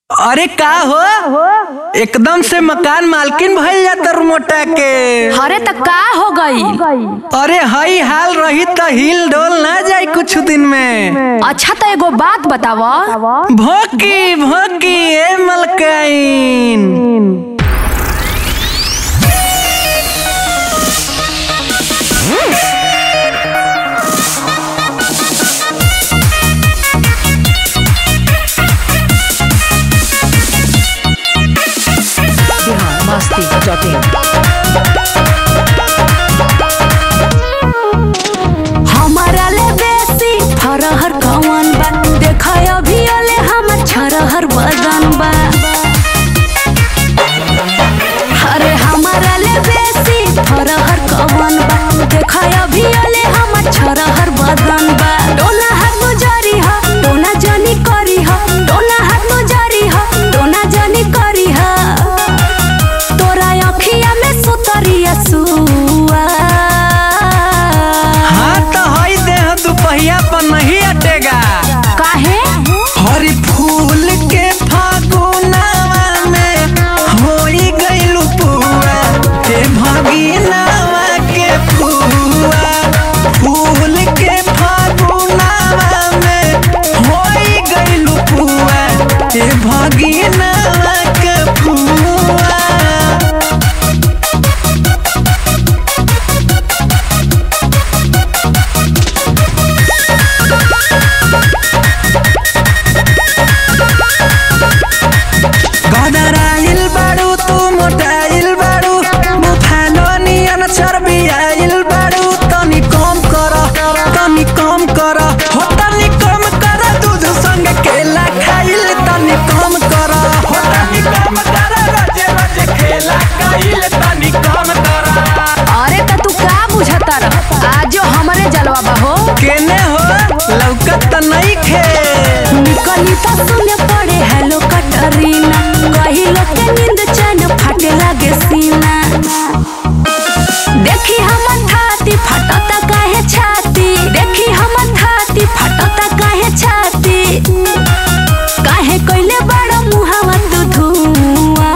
अरे का हो एकदम से मकान मालकिन भइल जाता मोटा के अरे त का हो गई अरे हई हाल रही त हिल डोल ना जाई कुछ दिन में अच्छा तो एगो बात बताव भोकी भोकी ए मलकाइन मस्ती जटिन हमारा ले बेसी फरहर कवन बा देखा अभी ओले हमर छरहर बदन बा अरे हमारा ले बेसी फरहर कवन बा देखा अभी ओले हमर छरहर बदन बा डोना हाथ नु जारी ह डोना जनी करी ह डोना हाथ नु जारी ह डोना जनी करी ह तोरा अखिया में सुतरिया सुआ हाँ तो हई देह दुपहिया पर नहीं अटेगा काहे हरी फूल के फागुनावा में होई गइलू पुआ हे भगिनावा के फुआ फूल के फागुनावा में होई गइलू पुआ हे भगिनावा के फुआ गदराइल बाड़ू तू मोटाइल बाड़ू बुफालो नियन चर्बियाइल बाड़ू तनी कम कर तनी कम कर हो तनी कम कर दूध संग केला खाइल तनी कम कर हो तनी कम कर रोजे रोजे केला खाइल तनी कम कर अरे त तू का बुझता र आजो हमरे जलवा बा हो केने हो लौकत त नहीं खे निकली त सुने पड़े हेलो कटरीना कही लोग के नींद चैन फाटे लागे सीना देखी हम थाती फटता काहे छाती देखी हम थाती फटता काहे छाती काहे कइले बड़ मुहावा तू धुआं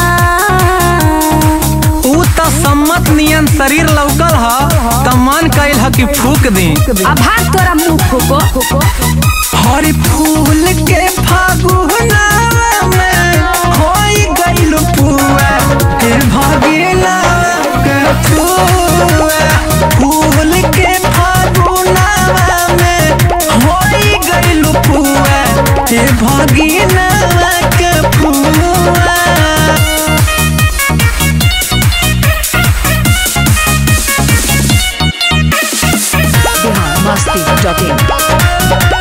ऊ त सम्मत नियन शरीर लौकल ह त मन कइल ह कि फूक दी अब भाग तोरा मुंह फूको हरी फूल के फागुना में होई गइल पुआ के भगिना के फुआ फूल के फागुना में होई गइल पुआ के भगिना के फुआ मस्ती जटिन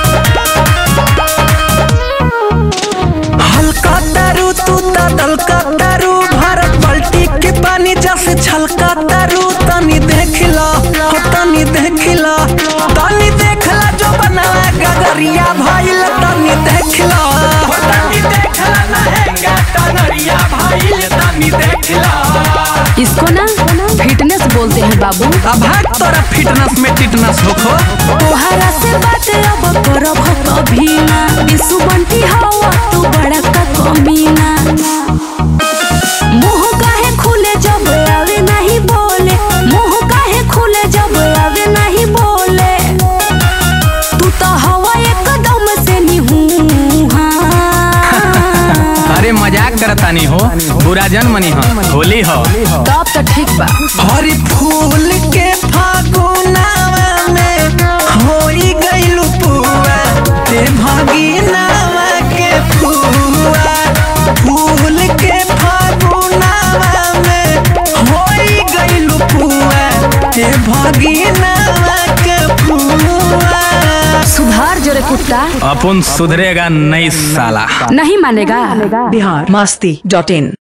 हल्का दारू तू त दलका दारू भारत बाल्टी के पानी जैसे छलका दारू तनी देख ला हो तनी देख ला तनी देख ला जो बनावा गगरिया भइल तनी देख ला हो तनी देख ला नहेगा टनरिया भइल तनी देख ला इसको ना फिटनेस बोलते हैं बाबू अब भाग तोरा फिटनेस में टिटनेस होखो तोहरा से बात अब करब कभी ना विशु बंटी हवा तू बड़ा का कमीना मुंह काहे खुले जब आवे नहीं बोले मुंह काहे खुले जब आवे नहीं बोले तू तो हवा एकदम से निहू अरे मजाक करतानी हो बुरा जन मनी हो होली हो तब तो ठीक बा हरी फूल के फागुनावा में होई गइल पुआ ते भगिनावा के फुआ फूल के फागुनावा में होई गइल पुआ ते भगिनावा के फुआ सुधार जोरे कुत्ता अपन सुधरेगा नहीं साला नहीं मानेगा बिहार मस्ती डॉट इन